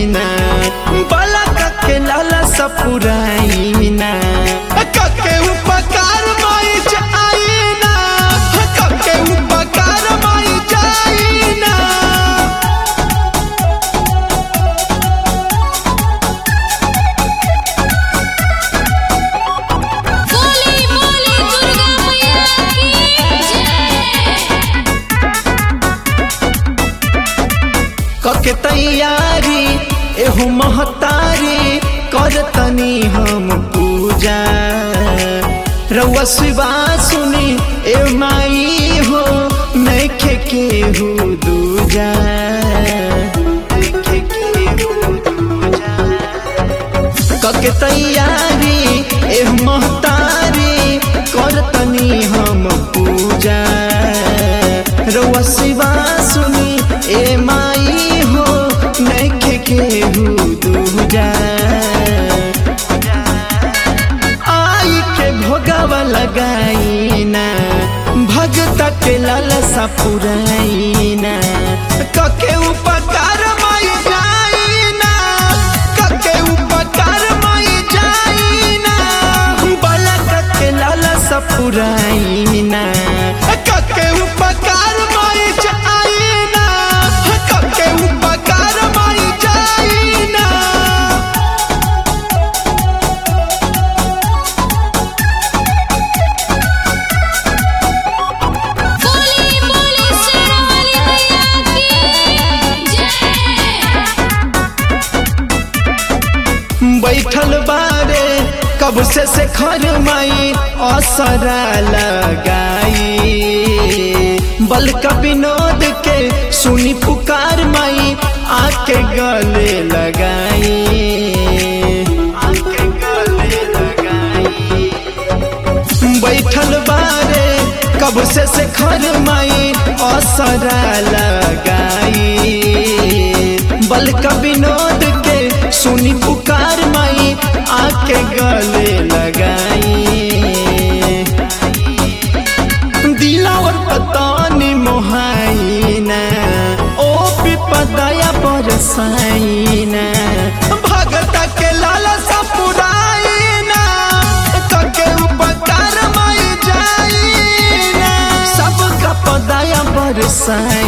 ना बलक के लाला सपुराई ना कके उपकार माई जाई ना कके उपकार माई जाई ना बोली बोली दुर्गा मैया की जय कके तैयारी एहू महतारी कर तनी हम पूजा रउआ शिवा सुनी ए माई हो नैखे केहू दूजा नइखे केहू दूजा। कके तैयारी एह महतारी कर तनी हम पूजा रउआ शिवा सुनी ए माई हो नैखे केहू दूजा आई के भोगवा लगाई ना भगत के लालसा पुराई ना कके उपकार माई जाई ना कके उपकार माई जाई ना बलक के लालसा पुराई ना कके उपकार माई जाई ना कके उपकार माई जाई ना बोली बोली शेरावाली मैया की जय बैठल बारे कब से से खर माई असरा लगाई बल का विनोद के सुनी पुकार माई आके गले लगाई आके गले लगाई बैठल बारे कब से से खर माई असरा लगाई बल का विनोद के सुनी पुकार माई आके गले लगाई दिलावर पतानी मोहाइना ओ विपदया बरसाइना भगत के लाला सा पुराइना कके उपकार माई जाइना सबका पदया बरसाइना